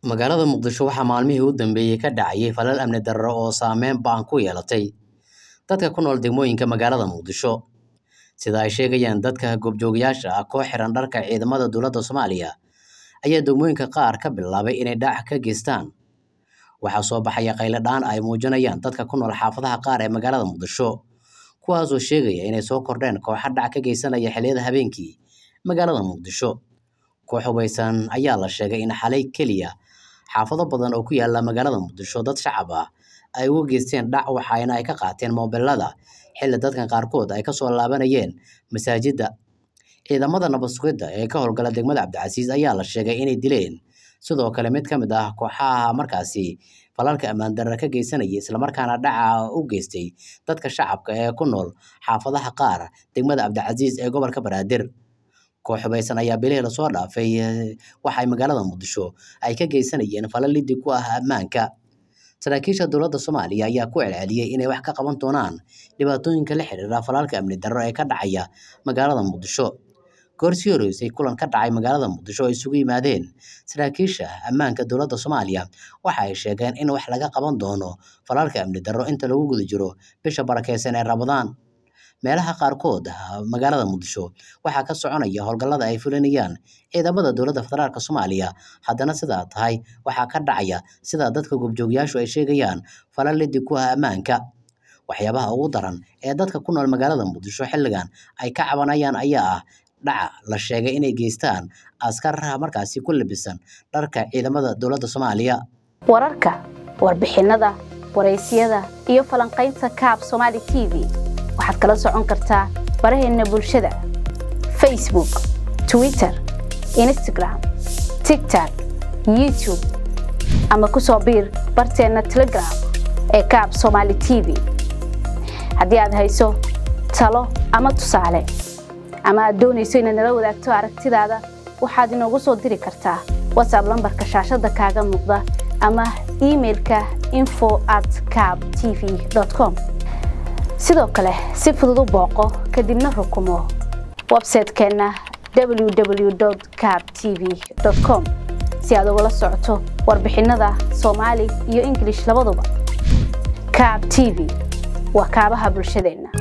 Magaalada Muqdisho waxaa maalmihii u dambeeyay ka dhacayay falal amni darro oo saameyn ba'an ku yeelatay dadka ku nool degmooyinka magaalada Muqdisho. Sida ay sheegayaan dadka goobjoogayaasha ah, koox xiran dharka ciidamada dowladda Soomaaliya ayaa degmooyinka qaar ka bilaabay inay dhac ka geystaan. Waxaa soo baxaya qayladhaan ay muujinayaan dadka ku nool xaafadaha qaar ee magaalada Muqdisho, kuwaas oo sheegaya inay soo kordheen kooxo dhac ka geysanaya xilliyada habeenkii magaalada Muqdisho. Koox hubeysan ayaa la sheegay in xalay keliya xaafado badan oo ku yaalla magaalada Muqdisho dad shacab ah ay uga geysteen dhac waxaana ay ka qaateen moobilada xilli dadka qaarkood ay ka soo laabanayeen masaajidda. Ciidamada nabad sugidda ee ka howlgala degmada Cabdicasiis ayaa la sheegay inay dileen sidoo kale mid ka mid ah kooxaha markaasi falalka ammaan darro ka geysanayay isla markaana dhaca u geystay dadka shacabka ee ku nool xaafadaha qaar degmada Cabdicasiis ee gobolka Banaadir. Koox hubeysan ayaa bilihii lasoo dhaafay waxay magaalada Muqdisho ay ka geysanayeen falal liddi ku ah ammaanka. Saraakiisha dowladda Soomaaliya ayaa ku celceliyay inay wax ka qaban doonaan dhibaatooyinka la xiriira falalka amni darro ee ka dhacaya magaalada Muqdisho. Goor sii horeysay kulan ka dhacay magaalada Muqdisho oo ay isugu yimaadeen saraakiisha ammaanka dowladda Soomaaliya waxa ay sheegeen in wax laga qaban doono falalka amni darro inta lagu guda jiro bisha barakeysan ee Ramadaan. Meelaha qaarkood magaalada Muqdisho waxaa ka soconaya howlgallada ay fulinayaan ciidamada dowladda federaalk Soomaaliya haddana sidaa tahay waxaa ka dhacaya sida dadka goobjoogayaashu ay sheegayaan falal liddi ku ah ammaanka. Waxyaabaha ugu daran ee dadka ku nool magaalada Muqdisho xilligan ay ka cabanayaan ayaa ah dhaca la sheegay inay geystaan askar markaasi ku labisan dharka ciidamada dowladda Soomaaliya. wararka warbixinada wareysyada iyo falanqaynta kaab Somali TV waxaad kala socon kartaa baraheena bulshada Facebook Twitter Instagram TikTok YouTube ama ku soo biir barteena Telegram ee kaab Somali TV haddii aad hayso talo ama tusaale ama aad doonayso inaad nala wadaagto aragtidaada waxaad inoogu soo diri kartaa whatsapp lambarka shaashada kaaga muuqda ama emailka info at cab tv com sidoo kale si fudud u booqo kadibna rukumo website-keenna www cab tv com si aad ugala socoto warbixinada soomaali iyo ingilish labaduba cab tv waa kaabaha bulshadeenna